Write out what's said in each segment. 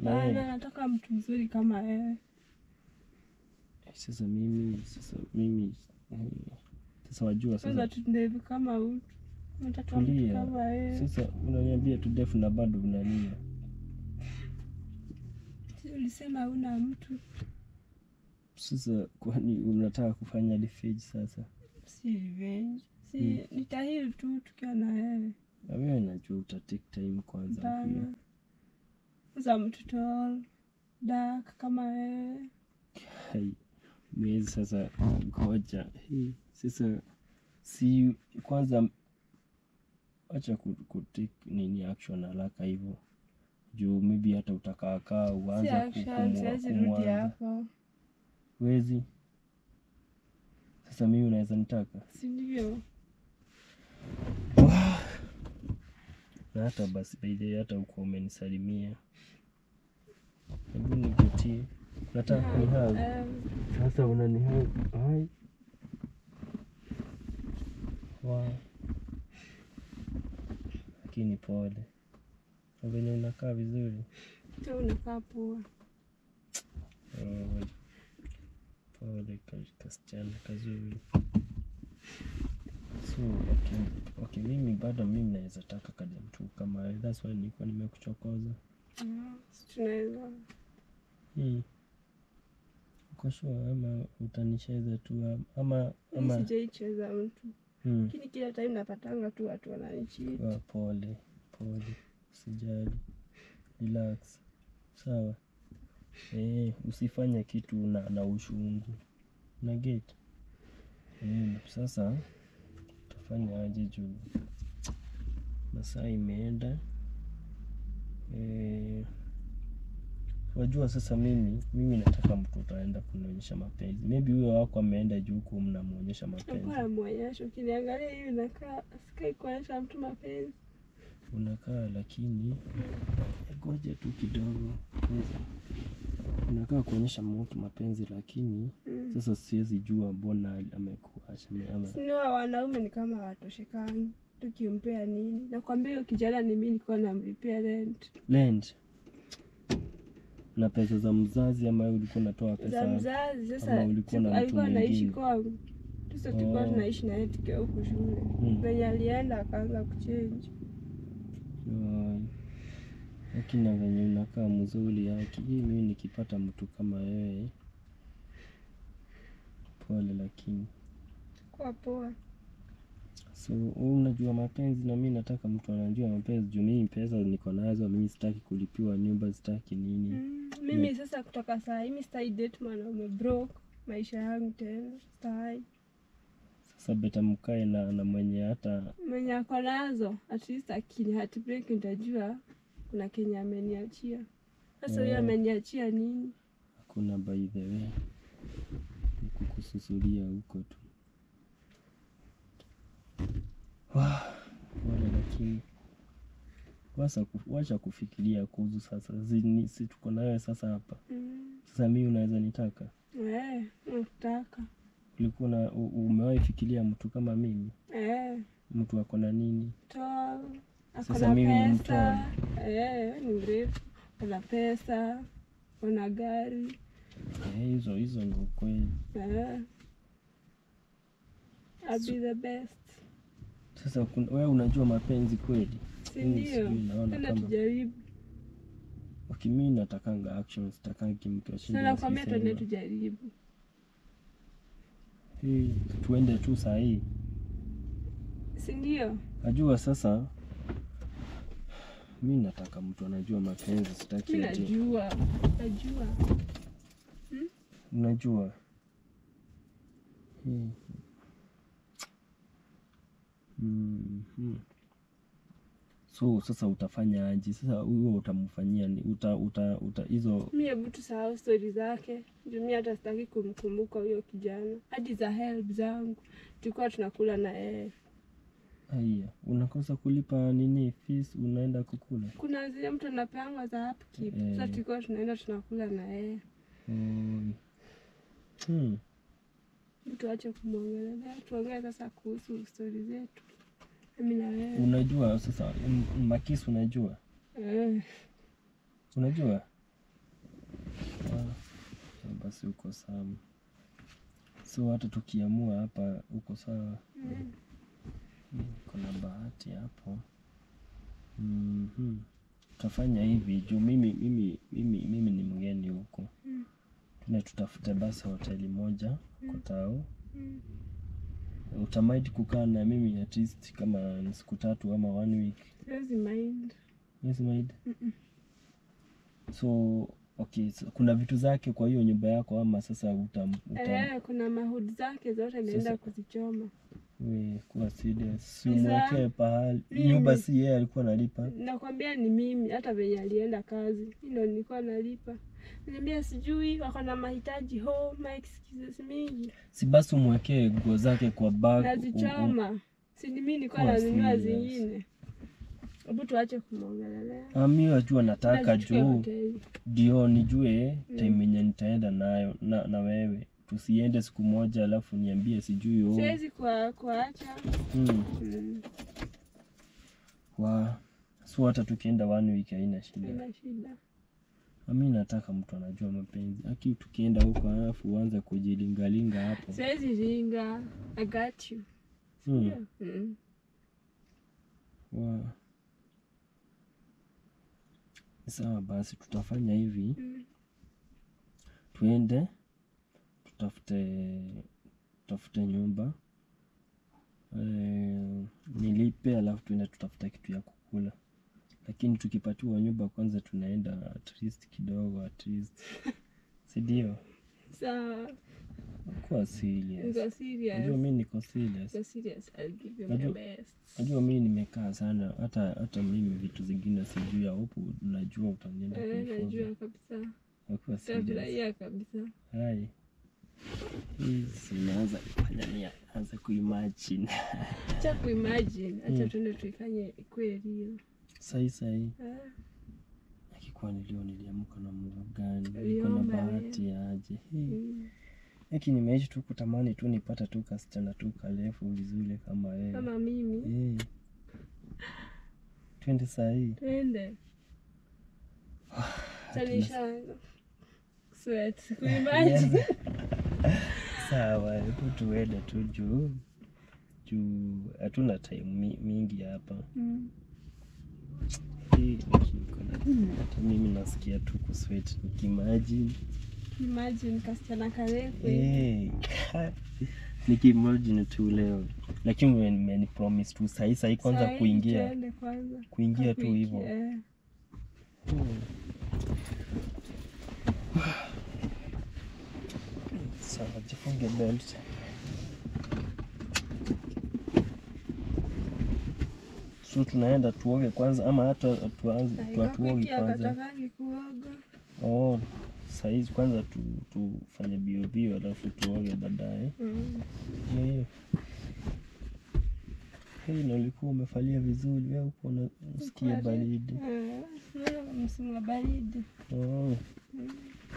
na Hapana, yeye nataka mtu mzuri kama wewe. sasa mimi sasa mimi eh, sasa wajua Sasa sasa tundevu kama mtu. Nataka mtu Tulia. kama wewe. sasa unaniambia tu defu na bado unania Si ulisema una mtu? sasa kwani unataka kufanya revenge sasa Si revenge. Si Hmm. nitahili tu tukiwa na wewe. na wewe najua uta take time kwanza pia Hapana. Sasa mtu tall, dark kama wewe. Hai, mwezi sasa ngoja hii sasa si kwanza acha ku, ku take nini action haraka hivyo juu maybe hata utakaakaa Si uanze action, siwezi rudi hapo. wezi sasa mimi unaweza nitaka Si ndivyo? na hata basi by the way, hata uko umenisalimia hebu nikutie nataka kunihag Um, sasa unanihag hai wa lakini pole na venye unakaa vizuri tu unakaa poa. Oh, pole ka- kasichana kazuri so okay, okay mimi bado mimi naweza taka kadem tu kama wewe. that's why nilikuwa nimekuchokoza Ah, si tunaweza. hii uko sure ama utanicheza tu am- ama Mi ama sijaicheza mtu. hmm. Lakini kila time napatanga tu watu wananichiti. Ah, pole pole usijali relax sawa eh, usifanye kitu na, na ushungu na get eh, sasa utafanya aje juu masaa imeenda eh, wajua sasa mimi mimi nataka mtu utaenda kunionyesha mapenzi maybe huyo wako ameenda juu huku mnamwonyesha mapenzi Nakuwa na mwonyesho. Ukiniangalia hivi nakaa sikai kuonyesha mtu mapenzi. unakaa lakini ngoja tu kidogo unakaa kuonyesha mtu mapenzi lakini Mm. sasa siwezi jua mbona amekuacha ame- ama Siniwa wanaume ni kama watoshekani. Tukimpea nini? Nakwambia huyo kijana ni mimi nilikuwa namlipia rent. land na pesa za mzazi ama ulikuwa unatoa Za pesa mzazi sasa ama ulikuwa na siku- mtu alikuwa anaishi mwingine? kwangu. Sasa tulikuwa Oh. tunaishi naye tukiwa huku shule. Hmm. Venye alienda akaanza kuchange. Ai. lakini na venye unakaa mzuri yake hii mimi nikipata mtu kama wewe pole lakini Kwa poa. so wewe unajua mapenzi na mi nataka mtu anajua mapenzi juu mimi pesa niko nazo mimi sitaki kulipiwa nyumba sitaki nini Mm, mimi sasa kutoka saa hii mi sitai date mwanaume broke maisha yangu tena sitai sasa beta mkae na, na mwenye hata mwenye ako nazo at least akini heartbreak nitajua kuna kenye ameniachia sasa huyo Yeah. ameniachia nini hakuna by the way ni kukususulia huko tu Wah, pole lakini wasa ku- wacha kufikiria kuhusu sasa zini, si tuko nawe sasa hapa mm. sasa mi unaweza nitaka eh, nakutaka ulikuwa na u- umewahi fikiria mtu kama mimi eh, mtu ako na nini tall ako Sasa na mimi ni pesa eh, ni mrefu ana pesa ana gari Eh, hizo hizo ni ukweli eh. I'll be the best sasa kun- wewe unajua mapenzi kweli si Mimi ndio sijui, naona tena kama tujaribu okay, mi natakanga action sitakangi mtu ashinde sana kwambia tuende akisema. tujaribu Hii, tuende tu saa hii si ndio najua sasa mi nataka mtu anajua mapenzi sitaki mi ati najua najua unajua Hii. Mhm. so sasa utafanya aje sasa huyo utamfanyia ni uta uta uta hizo mi hebu tusahau stori zake juu mi hata sitaki kumkumbuka huyo kijana hadi za help zangu tulikuwa tunakula na yeye haya unakosa kulipa nini fees unaenda kukula kuna zile mtu anapeangwa za upkeep Eh. sasa tulikuwa tunaenda tunakula na yeye Oi. hmm. mtu ache kumwongelelea tuongee sasa kuhusu stori zetu mimi na wewe unajua sasa m- makisi unajua eh. unajua sawa basi uko sawa so hata tukiamua hapa uko sawa Mm. kuna bahati hapo Mhm. tutafanya hivi juu mimi mimi mimi mimi ni mgeni huko Mm. tuna tutafute basi hoteli moja kwa tao Mm. utamaidi kukaa na mimi at least kama ni siku tatu ama one week Siwezi mind. yes maid Mm-mm. so okay so, kuna vitu zake kwa hiyo nyumba yako ama sasa utam, utam Eh, kuna mahudi zake zote naenda Sasa- kuzichoma. we kuwa serious si Ni za- umwekee pahali Mimi. nyumba si yeye alikuwa analipa Nakwambia ni mimi, hata venye alienda kazi hilo nilikuwa nalipa. Niambia sijui wako na mahitaji home, my excuses mingi. si basi umwekee nguo zake kwa bag u- u- Nazichoma. Si ni mimi nilikuwa Kuwa nanunua serious. zingine. Hebu tuache kumwongelelea. Ah, mi wajua nataka Tuchukue juu hoteli. ndio nijue Mm. time yenye nitaenda nayo na, na wewe tusiende siku moja alafu niambie sijui oh. Siwezi kwa kuacha. mm. Mm, wa so hata tukienda one week haina shida Haina shida. mi nataka mtu anajua mapenzi aki tukienda huko alafu uanze kujilingalinga hapo Siwezi ringa. I got you. mm. Yeah. Mm. wa sawa basi tutafanya hivi Mm. tuende tutafute tutafute nyumba e, nilipe alafu tuende tutafuta kitu ya kukula lakini tukipatiwa nyumba kwanza tunaenda at least kidogo at least sindio Sawa. kuwa serious Niko najua serious. mi niko serious Niko serious. I'll give you my Najua- best. najua mi nimekaa sana hata hata mimi vitu zingine sijui huku najua utanienda Eh, kunifunza najua kabisa. Nakuwa serious Tafurahia kabisa. hai hii sinaanza kufanya ni anza kuimagine Acha kuimagine, acha Mm. tuende tuifanye ikuwe real. sahi sahi Ah, akikuwa nilio niliamka na Mungu gani niko na Uliomba bahati aje Hii. mm. Hiki nimeishi tu kutamani tu nipata tu kasichana tu karefu vizuri kama wewe Kama mimi Eh. twende sahii twende. hatuna- Tanisha sweat kuimagine. sawa hebu tuende tu juu juu hatuna time mi, mingi hapa Mm. Hii niki- kuna- hata mimi nasikia tu kuswet nikimagine Imagine kasichana karefu. Eh, nikimagine tu leo lakini wewe mmenipromise tu sahii sahii kwanza Sahi kuingia Tuende kwanza. kuingia tu Kwa wiki, hivyo eh. Hmm. sawa jifunge belt so tunaenda tuoge kwanza ama hata tuanze Sahi, tu- tuoge wiki kwanza akatakangi kuoga. oh saizi kwanza tu, tufanye bio bio alafu tuoge baadaye Mm. hiyo hiyo hii na ulikuwa umefalia vizuri wewe uko unasikia Kweli. baridi Eh, sio msimu wa baridi. oh. Mm.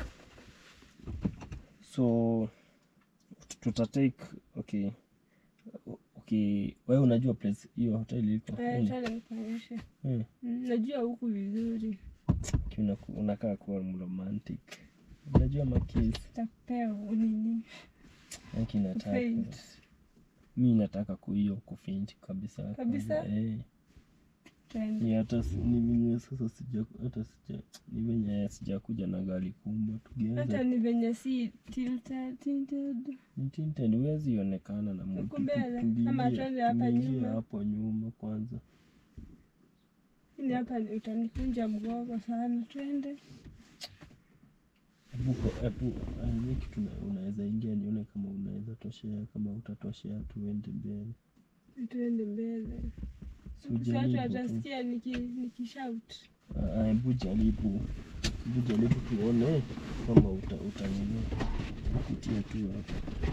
so tutatake okay okay wewe unajua place hiyo hoteli iko Eh, Mm. twende nikuonyeshe. Mm. Mm, Najua huku vizuri. Ki unaku- unakaa kuwa mromantic unajua makisi Takupea unini. aki nataka Kufaint. mi nataka kuhiyo kufaint kabisa Kabisa? eh. Twende. ni hata si- ni venye sasa sija hata sija ni venye sijakuja na gari kubwa Hata tugeza ni venye si tilted, tinted. tinted huwezi onekana na mtu Huku mbele, Tu- ama tuingie- twende hapa tuingie nyuma. hapo nyuma kwanza Ini hapa ni- utanikunja mgongo sana. Twende. Hebu kwa- hebu hiyo kitu una- unaweza ingia nione kama unaweza toshea kama utatoshea tuende mbele Twende mbele. Si Watu ujaribu tu. watasikia niki nikishout. Ah, ah, hebu jaribu hebu jaribu tuone kama uta, utanini kupitia tu hapo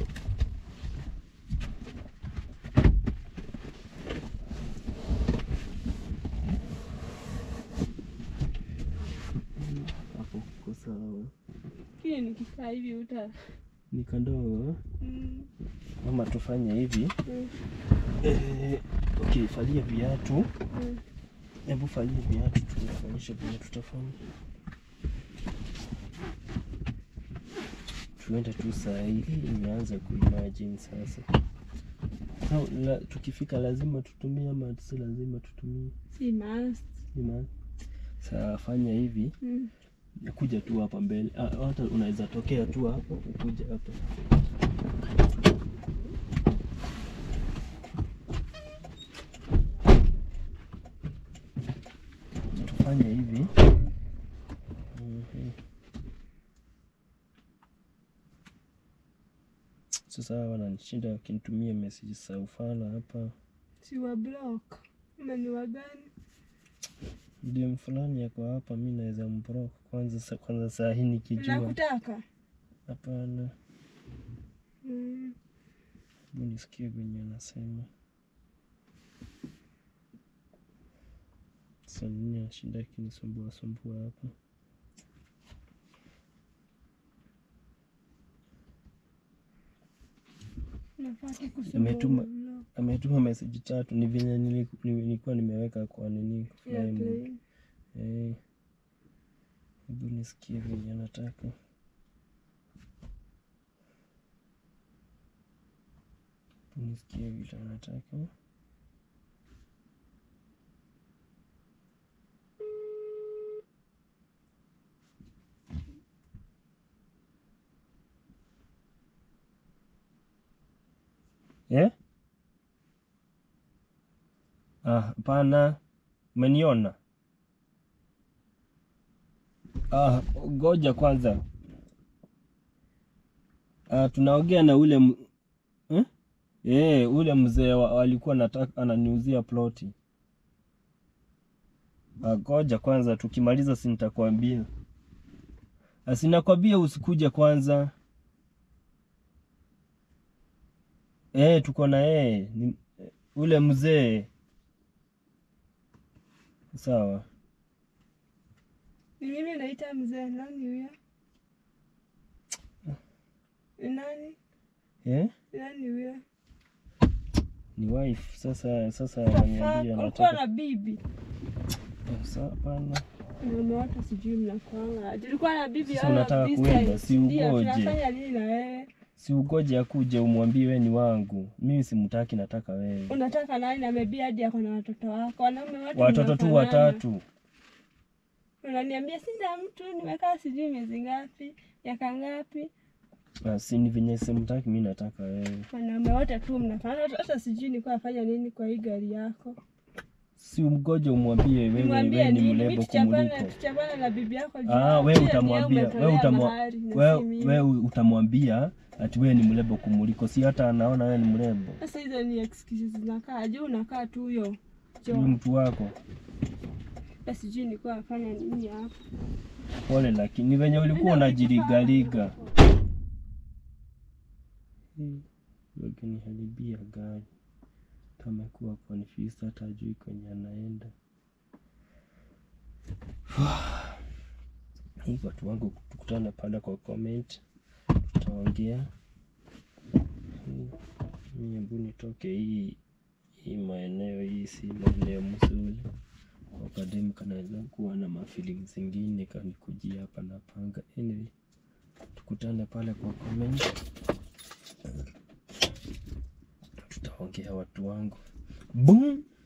hapo kuko sawa Kile nikikaa hivi uta. ni kandoo Mm. ama tufanye hivi Mm. eh, okay falia viatu Mm. hebu falia viatu tuonyeshe vile tutafanya tuende tu saa hii imeanza kuimagine sasa so, la, tukifika lazima tutumie ama si lazima tutumie si must Ima. Saa fanya hivi mm. kuja tu hapa mbele Ah, hata unaweza tokea tu hapo ukuja hapa tufanye hivi Mhm. sasa hawa wananishinda wakinitumia message za ufala hapa si wa block ama ni wa gani dem fulani yako hapa mi naweza mbrock kwanza sa- kwanza saa hii nikijua nakutaka hapana mm. Hebu nisikie venye anasema. Sasa nini anashinda akinisumbua sumbua hapa? nafaa tu kusoma Ametuma- block. Ametuma message tatu, ni venye nili- ni- nilikuwa nimeweka kwa nini Yeah, fly mode. plain. Eh, hebu nisikie venye anataka. Hebu nisikie vile anataka. Eh? Ah, hapana. Umeniona? Ah, ngoja kwanza. Ah, tunaongea na ule m... eh? Eh, ule mzee wa- alikuwa nataka ananiuzia ploti. Ah, ngoja kwanza tukimaliza si nitakwambia. Ah, sinakwambia usikuje kwanza. Eh, tuko na yeye. Ni ule mzee. Sawa. ni mimi naita mzee nani huyo ni nani Eh? ni nani huyo Ni wife. Sasa sasa What the ananiambia fuck? ulikuwa anataka. na bibi Eh, Sasa hapana. Wanaume wote sijui mnakwanga. Tulikuwa na bibi Sasa all of unataka this kuenda, time. si Ndio, ugoje. tunafanya nini na wewe? Si ugoje akuje umwambie we ni wangu. Mimi simtaki, nataka wewe. Unataka nani na maybe hadi ako na watoto wako. Wanaume wote Watoto tu mnafanana. watatu. Unaniambia sina mtu, nimekaa sijui miezi ngapi, miaka ngapi. Ah, si ni venye simtaki, mimi nataka wewe. Wanaume wote tu mnafanana. Hata- Hata sijui nilikuwa nafanya nini kwa hii gari yako. Si umgoje umwambie wewe Nimwambie wewe ni nini? Mimi mrembo tuchapane kumuliko. tuchapane na bibi yako juu. Ah, wewe Pia ni utamwambia, yeye wewe umetolea utamwa- mahari na si wewe mimi. wewe utamwambia ati wewe ni mrembo kumuliko. Si hata anaona wewe ni mrembo. Sasa hizo ni excuses zinakaa. Juu unakaa tu huyo. Huyu Jo. mtu wako. Hata sijui nilikuwa nafanya nini hapa. Pole lakini ni venye ulikuwa unajiligaliga. Hmm, Wakiniharibia gari. Tamekuwa confused hata ajui kwenye anaenda. Hii watu wangu tukutane pale kwa comment. Tutaongea. Hmm, Mimi hebu nitoke hii hii maeneo hii si maeneo mzuri. Wakademu kanaweza kuwa na mafeeling zingine kanikujia hapa na panga. Anyway, tukutane pale kwa comment. Tutaongea watu wangu. Boom.